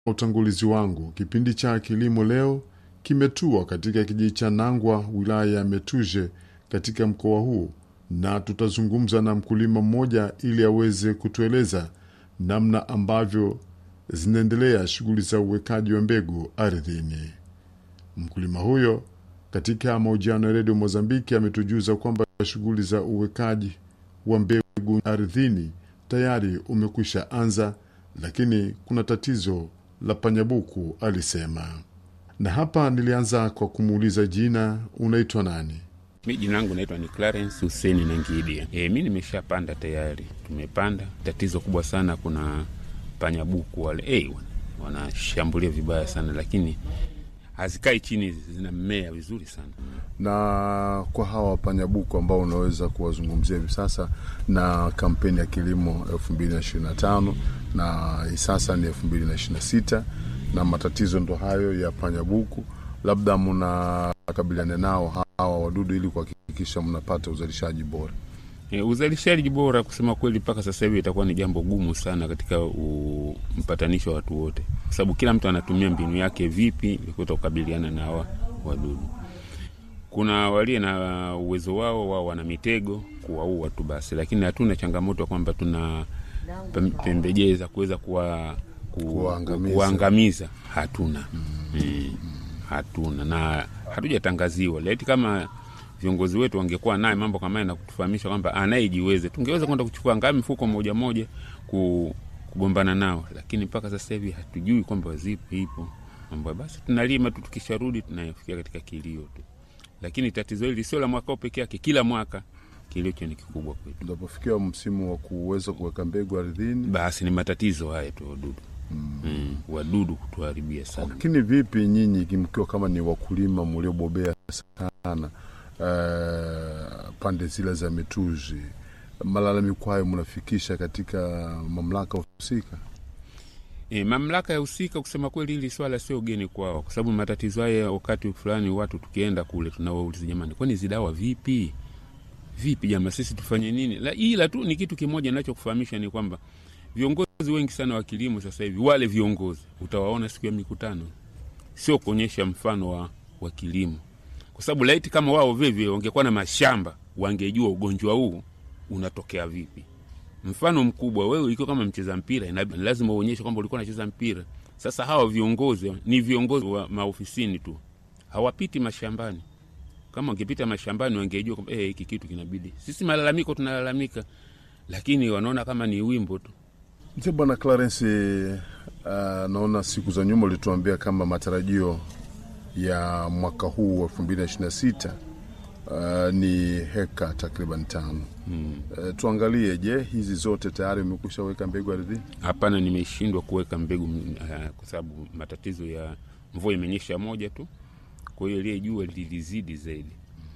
utangulizi wangu, kipindi cha kilimo leo kimetua katika kijiji cha Nangwa, wilaya ya Metuje, katika mkoa huu, na tutazungumza na mkulima mmoja ili aweze kutueleza namna ambavyo zinaendelea shughuli za uwekaji wa mbegu ardhini. Mkulima huyo katika mahojiano ya redio Mozambiki ametujuza kwamba shughuli za uwekaji wa mbegu ardhini tayari umekwisha anza, lakini kuna tatizo la panyabuku, alisema. Na hapa nilianza kwa kumuuliza jina, unaitwa nani? Mi jina langu naitwa ni Clarence Huseni Nangidia. E, mi nimeshapanda tayari, tumepanda. Tatizo kubwa sana, kuna panyabuku wale e, wanashambulia vibaya sana, lakini hazikai chini, zinamea vizuri sana. Na kwa hawa panyabuku ambao unaweza kuwazungumzia hivi sasa na kampeni ya kilimo 2025 na hii sasa ni 2026 na matatizo ndo hayo ya panyabuku, labda mnakabiliana nao hawa wadudu ili kuhakikisha mnapata uzalishaji bora? E, uzalishaji bora kusema kweli, mpaka sasa hivi itakuwa ni jambo gumu sana katika mpatanisho wa watu wote, kwa sababu kila mtu anatumia mbinu yake vipi kuta kukabiliana na hawa wadudu. Kuna walio na uwezo wao, wao wana mitego kuwaua tu basi, lakini hatuna changamoto kwamba tuna pembejeo za kuweza kuwa Kuwaangamiza. kuangamiza, hatuna mm. hatuna na hatujatangaziwa laiti kama viongozi wetu wangekuwa naye mambo kama haya na kutufahamisha kwamba anayejiweze, tungeweza kwenda kuchukua ngaa mifuko moja moja ku, kugombana nao, lakini mpaka sasa hivi hatujui kwamba zipo ipo mambo. Basi tunalima tu, tukisharudi tunafikia katika kilio tu, lakini tatizo hili sio la mwaka huu peke yake, kila mwaka kilio hicho ni kikubwa kwetu. Unapofikia msimu wa kuweza kuweka mbegu ardhini, Basi ni matatizo haya tu, wadudu mm. wadudu kutuharibia sana. lakini vipi nyinyi mkiwa kama ni wakulima mliobobea sana uh, pande zile za Metuzi, malalamiko hayo mnafikisha katika mamlaka husika? E, mamlaka ya husika kusema kweli, hili swala sio geni kwao, kwa sababu matatizo haya wakati fulani watu tukienda kule tunawauliza, jamani, kwani hizi dawa vipi vipi, jamaa, sisi tufanye nini? La, ila tu ni kitu kimoja nachokufahamisha ni kwamba viongozi wengi sana wa kilimo sasa hivi, wale viongozi utawaona siku ya mikutano, sio kuonyesha mfano wa, wa kilimo, kwa sababu laiti kama wao vivyo wangekuwa na mashamba, wangejua ugonjwa huu unatokea vipi mfano mkubwa, wewe ikiwa kama mcheza mpira inabidi lazima uonyeshe kwamba ulikuwa unacheza mpira. Sasa hawa viongozi ni viongozi wa maofisini tu, hawapiti mashambani. Kama wangepita mashambani, wangejua kwamba eh, hiki kitu kinabidi. Sisi malalamiko tunalalamika, lakini wanaona kama ni wimbo tu. Mzee Bwana Clarence, uh, naona siku za nyuma ulituambia kama matarajio ya mwaka huu wa elfu mbili na ishirini na sita uh, ni heka takriban tano. Hmm. Uh, tuangalie, je, hizi zote tayari umekwisha weka mbegu ardhini? Hapana, nimeshindwa kuweka mbegu uh, kwa sababu matatizo ya mvua imenyesha moja tu, kwa hiyo ile jua lilizidi zaidi.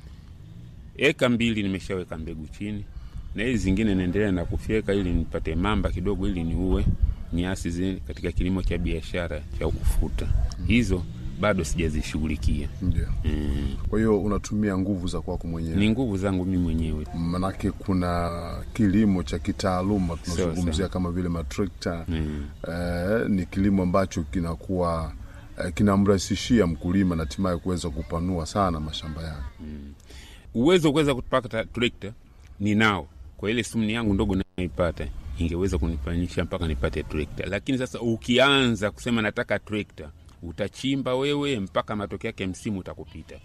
Eka mbili nimeshaweka mbegu chini, na hizi zingine naendelea na kufyeka ili nipate mamba kidogo, ili niue nyasi zile katika kilimo cha biashara cha ufuta. Hizo bado sijazishughulikia. Ndio. Mm. Kwa hiyo unatumia nguvu za kwako mwenyewe, Ni nguvu zangu mimi mwenyewe. manake kuna kilimo cha kitaaluma tunazungumzia sawa. kama vile matrekta Mm. eh, ni kilimo ambacho kinakuwa eh, kinamrahisishia mkulima na hatimaye kuweza kupanua sana mashamba yake. uwezo wa kuweza kupata trekta ninao, kwa ile sumni yangu ndogo naipata ingeweza kunifanyisha mpaka nipate trekta. Lakini sasa ukianza kusema nataka trekta, utachimba wewe mpaka matokeo yake msimu utakupita.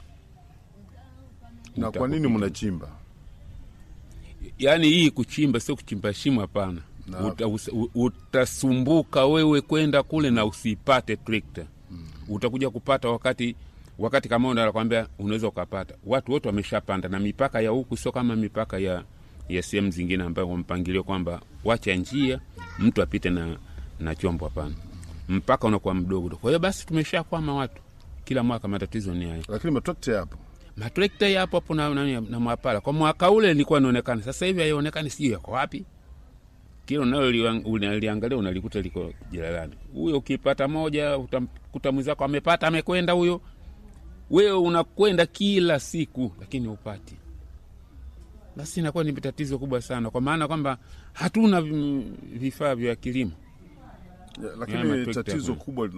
Na kwa nini Utakupita. mnachimba? Yaani hii kuchimba sio kuchimba shimo, hapana. Na- Uta, us- u- utasumbuka wewe kwenda kule na usipate trekta. Utakuja kupata wakati wakati kama una nakwambia unaweza ukapata. Watu wote wameshapanda na mipaka ya huku sio kama mipaka ya ya sehemu zingine ambayo kwa mpangilio kwamba wacha njia mtu apite na na chombo, hapana. Mpaka unakuwa mdogo. Kwa hiyo basi tumeshakwama watu. Kila mwaka matatizo ni haya Lakini matrekta yapo. matrekta yapo hapo na, na, na mwapala kwa mwaka ule ilikuwa inaonekana, sasa hivi haionekani, sijui yako wapi. Kila unaliangalia unalikuta liko jalalani. Huyo ukipata moja utamkuta mwenzako amepata amekwenda huyo, wewe unakwenda kila siku lakini upati. Basi inakuwa ni tatizo kubwa sana, kwa maana kwamba hatuna vifaa vya kilimo Ya, Haya lakini matrekta tatizo kule. kubwa